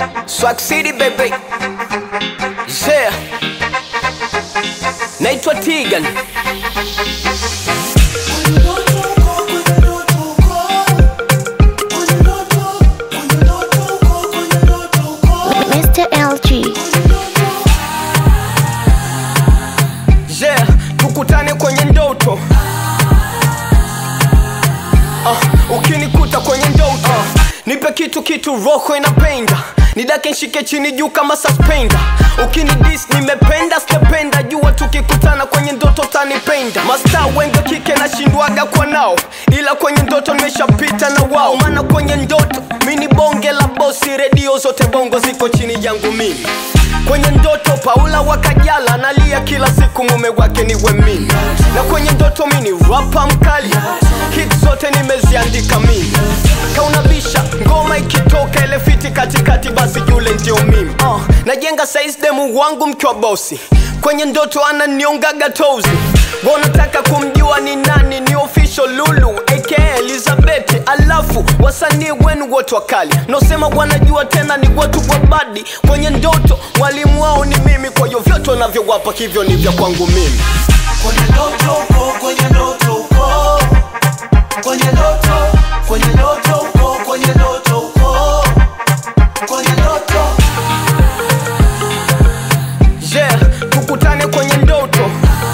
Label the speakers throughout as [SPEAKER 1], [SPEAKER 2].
[SPEAKER 1] Swag City baby. Yeah. Naitwa Tigan.
[SPEAKER 2] Mr. LG.
[SPEAKER 1] Yeah, tukutane kwenye ndoto. Uh, ukinikuta kwenye ndoto uh, nipe kitu kitu roho inapenda nidake nshike chini juu kama suspender ukinidis nimependa sijapenda jua tukikutana kwenye ndoto tanipenda mastaa wengi wa kike nashindwaga kwa nao ila kwenye ndoto nimeshapita na wao maana kwenye ndoto mi ni bonge la bosi redio zote bongo ziko chini yangu mimi kwenye ndoto paula wakajala nalia kila siku mume wake niwe mimi na kwenye ndoto mi ni rapa mkali hit zote nimeziandika mimi kaunabisha ngoma ikitoka ile fiti katikati basi yule ndio mimi uh, najenga size demu wangu mkiwa bosi kwenye ndoto ananiongaga tozi wanataka kumjua ni nani ni official lulu aka elizabeth alafu wasanii wenu wote wakali nosema wanajua tena ni watu wa badi kwenye ndoto mwalimu wao ni mimi kwa hiyo vyote wanavyowapa hivyo ni vya kwangu mimi
[SPEAKER 3] kwenye ndoto uko kwenye ndoto uko kwenye ndoto kwenye ndoto uko kwenye ndoto uko kwenye ndoto
[SPEAKER 1] yeah tukutane kwenye ndoto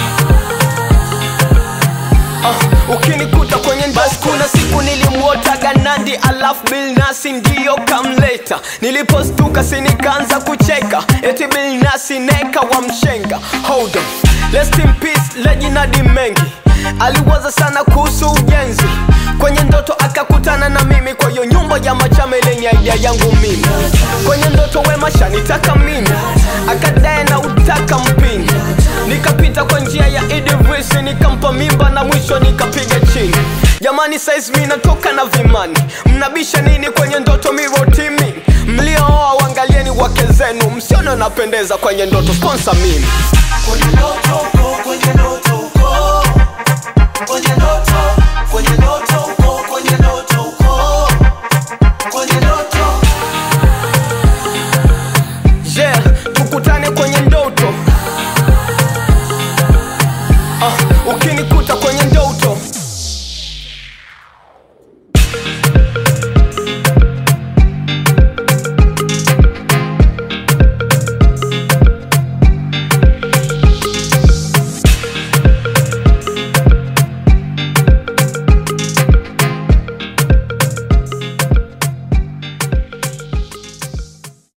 [SPEAKER 1] uh, ukinikuta kwenye basi kuna siku nilimwotaga nandi alafu bilnasi ndiyo kamleta nilipostuka sinikaanza kucheka eti bilnasi neka wa mshenga hold on Rest in peace lejinadi mengi aliwaza sana kuhusu ujenzi kwenye ndoto akakutana na mimi kwa hiyo nyumba ya machame lenye idea yangu mimi kwenye ndoto wema shanitaka mimi akadae na utaka mpini nikapita kwa njia ya idivisi nikampa mimba na mwisho nikapiga chini jamani saizi mi natoka na vimani mnabisha nini kwenye ndoto mirotimi mliooa wangalieni wake zenu msione napendeza kwenye ndoto sponsor mimi
[SPEAKER 3] kwenye ndoto uko kwenye ndoto uko kwenye ndoto kwenye ndoto